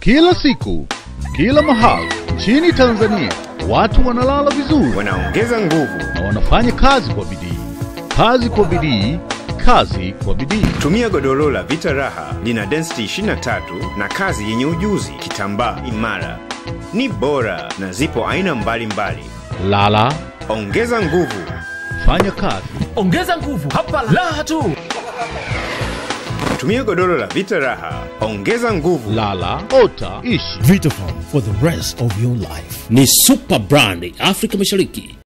Kila siku, kila mahali nchini Tanzania, watu wanalala vizuri wanaongeza nguvu. na wanafanya kazi kwa bidii. Kazi kwa bidii, kazi kwa bidii. Tumia godoro la Vita Raha, lina density 23 na kazi yenye ujuzi, kitambaa imara, ni bora na zipo aina mbalimbali. Lala, Ongeza nguvu. fanya kazi. ongeza nguvu hapa raha tu Tumia godoro la Vita Raha, ongeza nguvu. Lala, ota, ishi. Vitafarm for the rest of your life. ni super brand Afrika Mashariki